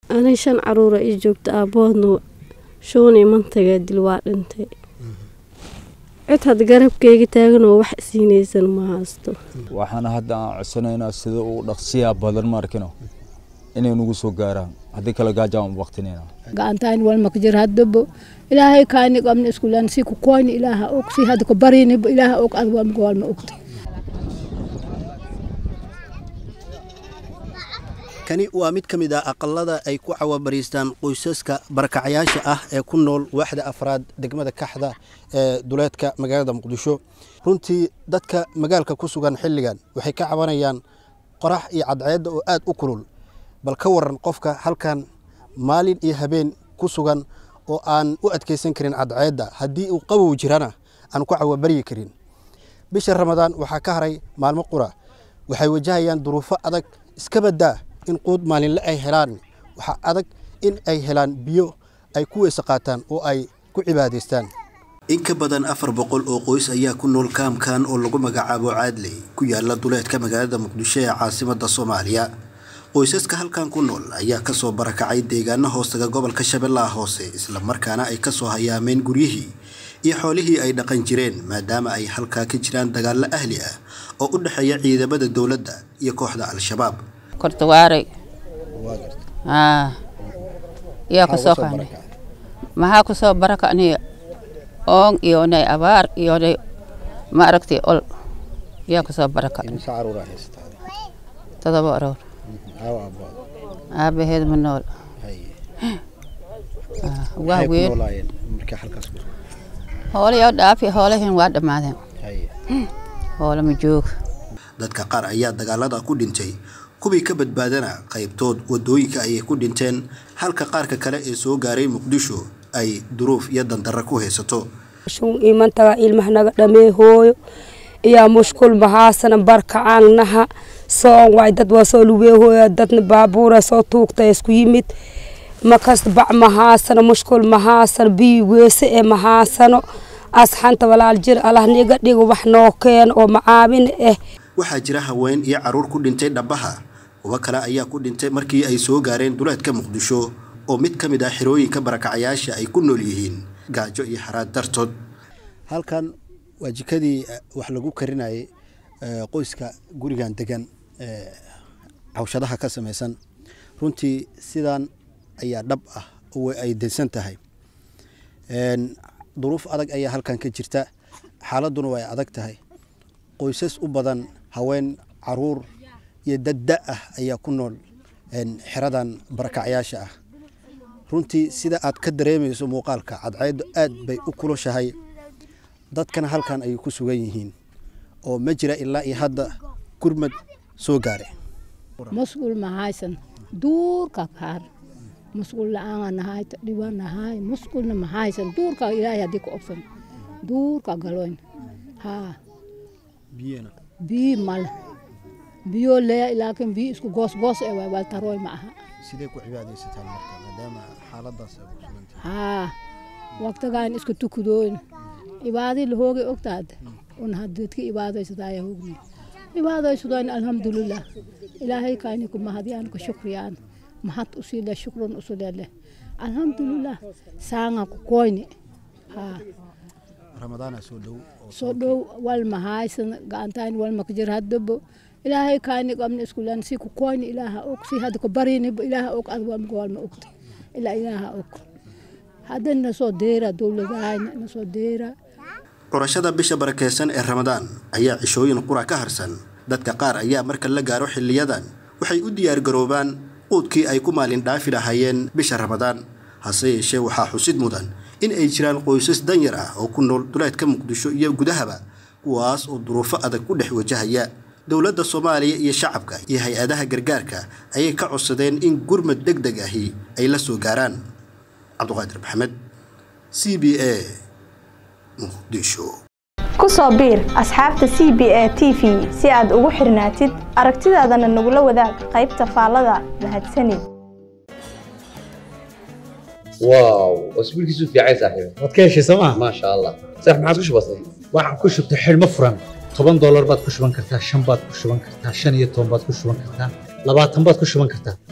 ani shan caruura ii joogta aaboodna shuunii mantagaa dil waa dhintay cid had garabkeyga taaganoo wax siinaysan ma haysto waxaana hadda aan codsanaynaa sida uu dhaqsiyaa badan maarkino inay nagu soo gaaraan haddii kale gaajaan u waqtinayna gacantaan walma ka jir haddaba ilaahay kaani qabna iskulan si ku koyni ilaaha og si hadda ku barinaba ilaaha og ad walma walma ogta kani waa mid ka mid ah aqalada ay ku cawabariistaan qoysaska barakacyaasha ah ee ku nool waaxda afraad degmada kaxda ee duleedka magaalada muqdisho runtii dadka magaalka ku sugan xilligan waxay ka cabanayaan qorax iyo cadceedda oo aad u kulul bal ka waran qofka halkan maalin iyo habeen ku sugan oo aan u adkaysan karin cadceedda haddii uu qabow jirana aan ku cawabaryi karin bisha ramadaan waxaa ka haray maalmo qura waxay wajahayaan duruufo adag iska baddaa in quud maalinle ay helaan waxaa adag in ay helaan biyo ay ku weyse qaataan oo ay ku cibaadaystaan in ka badan afar boqol oo qoys ayaa ku nool kaamkan oo lagu magacaabo caadley ku yaala duleedka magaalada muqdisho ee caasimada soomaaliya qoysaska halkan ku nool ayaa kasoo barakacay deegaano hoostaga gobolka shabeellaha hoose islamarkaana ay kasoo hayaameen guryihii iyo xoolihii ay dhaqan jireen maadaama ay halkaa ka jiraan dagaallo ahli ah oo u dhexeeya ciidamada dowladda iyo kooxda al-shabaab kortawaaray haa yaa kusoo kaanay maxaa kusoo barakacnay oon iyonay abaar iyonay ma aragtay ol yaa kusoo barakacnay todoba aroor aabaheed ma nool waa weyn hoolayo dhaafi hoolahin waa dhammaadeen hoola ma jooga dadka qaar ayaa dagaalada ku dhintay kuwii ka badbaadana qaybtood wadooyinka ayay ku dhinteen halka qaarka kale ee soo gaaray muqdisho ay duruuf iyo dandarra ku haysato shun imantaga ilmahnaga dhamee hooyo iyaa mushkul mahaasana barkacaannaha soon waay dad waa soo lugee hooya dadna baabuura soo tuugta isku yimid makas bac mahaasano mushkul mahaasano biyi weese ee mahaasano asxanta walaal jir allah niga dhigo wax noo keeno oo macaabin ah waxaa jira haween iyo caruur ku dhintay dhabaha kuwo kale ayaa ku dhintay markii ay soo gaareen duleedka muqdisho oo mid ka mid ah xirooyinka barakacayaasha ay ku nool yihiin gaajo iyo haraad dartood halkan waa jikadii wax lagu karinayay qoyska gurigan degan cawshadaha ka samaysan runtii sidan ayaa dhab ah oo ay daysan tahay duruuf adag ayaa halkan ka jirta xaaladuna way adag tahay qoysas u badan haween caruur iyo dadda ah ayaa ku nool xeradan barakacyaasha ah runtii sida aad ka dareemayso muuqaalka cadceeddu aad bay u kulushahay dadkana halkan ayay ku sugan yihiin oo ma jira ilaa iyo hadda gurmad soo gaare mas'uul mahaysan duurka kaar mas'uul la'aan nahay dhiban nahay mas'uulna mahaysan duurka ilaahay haddii ku obsan duurka galoyn haa biyo mal biyo leya laakiin biyo isku goos goos ee waay waltarooy ma aha sidee ku cibaadaysataan marka maadaama xaaladaas ay ku sugan tahay haa waqtigaan isku tukudooyn cibaadii lahoogay ogtaad un hadadka cibaadaysadaaya hoogni cibaadaysadooyn alxamdulilah ilaahay kaani ku mahadiyaan ku shukriyaan mahad usile shukrun usulele alxamdulilah saanga ku koyni haa ramadaana soo dhow soo dhow wal mahaysan gacantaan wal makjir haddaba ilaahay kaani qabna iskulan si ku koyni ilaaha og si hadda ku barinaba ilaaha og ad walma walma ogta ilaa ilaaha og hadda nasoo deera dowladahayna nasoo deera curashada bisha barakeysan ee ramadaan ayaa cishooyin qura ka harsan dadka qaar ayaa marka la gaaro xiliyadan waxay u diyaargaroobaan quudkii ay ku maalin dhaafi lahaayeen bisha ramadaan hase yeeshee waxaa xusid mudan in ay jiraan qoysas danyar ah oo ku nool duleedka muqdisho iyo gudahaba kuwaas oo duruufo adag ku dhex wajahaya dowladda soomaaliya iyo shacabka iyo hay-adaha gargaarka ayay ka codsadeen in gurmad deg deg ahi ay la soo gaaraan cabduqaadir maxamed c b a muqdisho ku soo biir asxaabta c b a t v si aad ugu xirnaatid aragtidaadana nagula wadaag qaybta faallada mahadsanid واو اسبوعك في عايز صاحبي waad ka heshay sooma ما شاء الله صح ما عاد وش بصير waxaan ku shubtay xidhmo furan toban doolar baad ku shuban kartaa shan baad ku shuban kartaa shan iyo toban baad ku shuban kartaa labaatan baad ku shuban kartaa